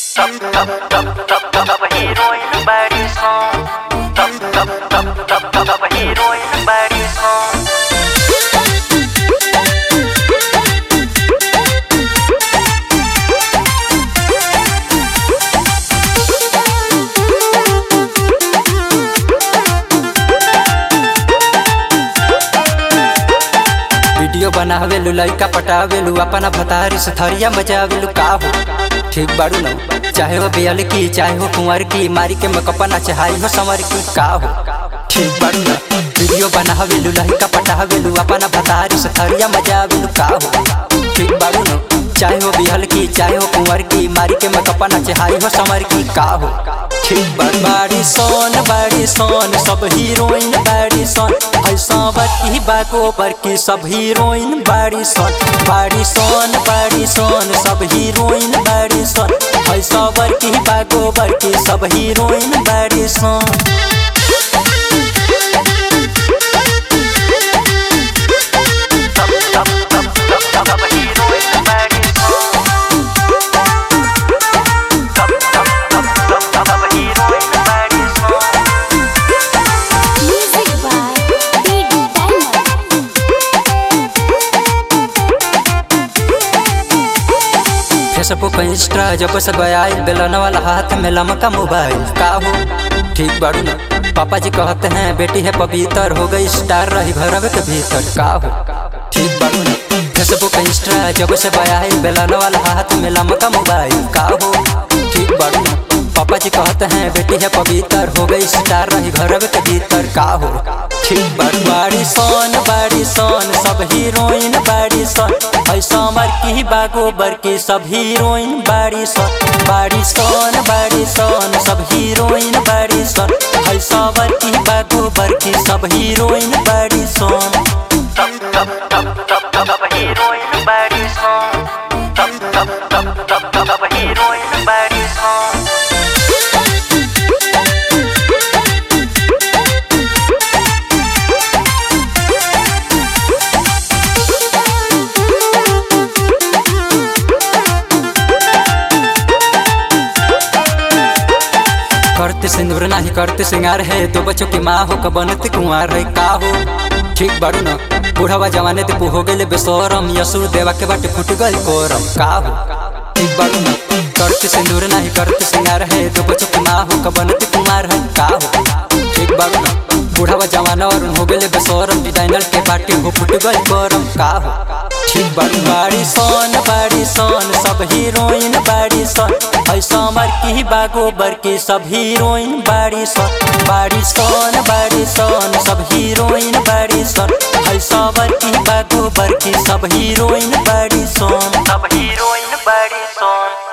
Top, top, top, top, top, top, heroin body song. Top, top, top, top, top, top, heroin body song. Video बनावेलू लइका पटावेलू अपना भतारी से थरिया मचावेलू का हो ठीक बाड़ू न चाहे हो बियल की चाहे हो कुंवर की मारी के मकपा ना चाहे हो समर की का हो ठीक बाड़ू न वीडियो बनावेलू लइका पटावेलू अपना भतारी से थरिया मचावेलू का हो ठीक बाड़ू न चाहे हो बिहल की चाहे हो कुंवर की मारी के मकपा ना चाहे हो समर की का हो ठीक बाड़ बाड़ी सोन बाड़ी सोन सब हीरोइन बाड़ी सोन ऐसा बकी बाको पर की सब हीरोइन बाड़ी सोन बाड़ी सोन बाड़ी सोन सब हीरोइन बाड़ी सोन ऐसा बकी बाको पर की सब heroine body song Top, top, top, top, top, top, heroin body song. Top, top, top, top, top, top, heroin body song. Music by Big Diamond. Facebook Insta जब से गया बेलन वाला हाथ में लमका मोबाइल का हो ठीक बाड़ू ना पापा जी कहते हैं बेटी है पवित्र हो गई स्टार रही घर के भीतर का हो ठीक बाड़ू ना फेसबुक इंस्टा जब से गया बेलन वाला हाथ में लमका मोबाइल का हो ठीक बाड़ू ना पापा जी कहते हैं बेटी है पवित्र हो गई स्टार रही घर के भीतर का हो ठीक बाड़ बाड़ी सोन बाड़ी सोन सब हीरोइन बाड़ी सोन ऐसा मर की बागोबर की सब हीरोइन बाड़ी सोन बाड़ी सोन बाड़ी सोन सब हीरोइन बाड़ी सोन ऐसा मर की बागोबर की सब heroine body song Top, top, top, top, top, top, heroin body song. Top, top, top, top, top, top, heroin body song. करते सिंदूर नहीं करते सिंगार है दो बच्चों की माँ हो कबनते कुंवार है का हो ठीक बाड़ू न बूढ़ावा जवाने ते हो गए बेसोरम यसुर देवा के बाटे फुट गई कोरम का हो ठीक बाड़ू न करते सिंदूर नहीं करते सिंगार है दो बच्चों की माँ हो कबनते कुंवार है का हो ठीक बाड़ू न बूढ़ावा जवाना और हो गए बेसोरम डिजाइनर के बाटे हो फुट गई कोरम का हो ठीक बाड़ू बाड़ी सोन बाड़ी सोन सब हीरोइन बाड़ी सोन ऐसा मर की बागोबर की सब हीरोइन बाड़ी सोन बाड़ी सोन बाड़ी सोन सब हीरोइन बाड़ी सोन ऐसा मर की बागोबर की सब heroine body song Top heroin body song.